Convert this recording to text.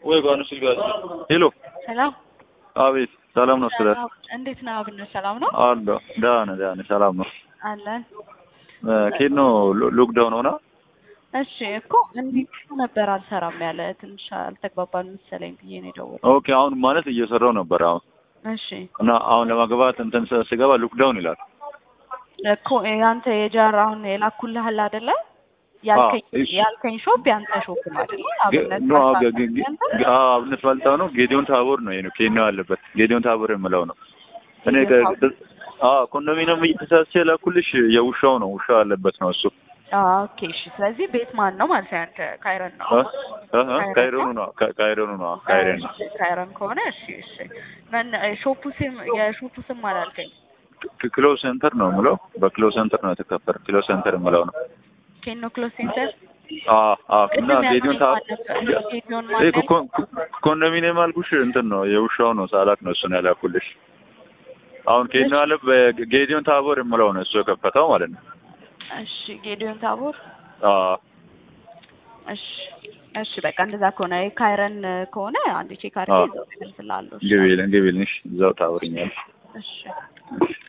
ወይ ባኑ ስልጋ ሄሎ፣ ሰላም አቤት። ሰላም ነው ስለ እንዴት ነው አብነት? ሰላም ነው አሎ፣ ደህና ነህ? ደህና ነህ? ሰላም ነው። አለን። ኬት ነው ሎክዳውን ሆና? እሺ እኮ እንዲህ ነበር አልሰራም ያለ ትንሽ አልተግባባን መሰለኝ ብዬ ነው የደወልኩት። ኦኬ። አሁን ማለት እየሰራው ነበር አሁን እሺ እና አሁን ለማግባት እንትን ስ- ስገባ ሎክዳውን ይላል። እኮ ያንተ የጃር አሁን የላኩልህ አለ አይደለ? ያልከኝ እሺ። ያልከኝ ሾፕ ያንተ ሾፕ ነው አይደለ? አብነት ኖ ባልታ ገ- ገ- ያንተ? ገ- አዎ፣ አብነት ባልታው ነው። ጌዲዮን ታቦር ነው ይሄ ኬን ነው ያለበት ጌዲዮን ታቦር የምለው ነው። እኔ ጌዲዮን ከ- ታቦር። አዎ ኮንዶሚኒየም እየተሳሰ ላኩልሽ የውሻው ነው ውሻው ያለበት ነው እሱ አዎ ኦኬ እሺ። ስለዚህ ቤት ማን ነው ማለት ነው? ያንተ ካይረን ነው። እ? እ? እ? ካይሮኑ ነው ካ- ካይሮኑ ነው ካይሮን ነው እሺ፣ ካይረን ከሆነ እሺ እሺ። ምን ሾፑ ስም የሾፑ ስም አላልከኝ? ክ- ክሎ ሴንተር ነው የምለው በክሎ ሴንተር ነው የተከፈረ ክሎ ሴንተር የምለው ነው ኬኖ ክሎዝ ሴንተር አዎ አዎ እና ጌዲዮን ታ ጌዲዮን ይሄ ማለት ኮ- ኮ- ኮንዶሚኒየም አልኩሽ እንትን ነው የውሻው ነው ሳላክ ነው እሱን ያላኩልሽ አሁን ኬን ያለ ጌዲዮን ታቦር የምለው ነው እሱ የከፈተው ማለት ነው እሺ ጌዲዮን ታቦር አዎ እሺ እሺ በቃ እንደዛ ከሆነ የካይረን ከሆነ አንድ ቼክ አድርጌ አዎ። እዛው እመልስልሃለሁ እሺ ግቢልን ግቢልን እሺ እዛው ታወሪኛለሽ እሺ እሺ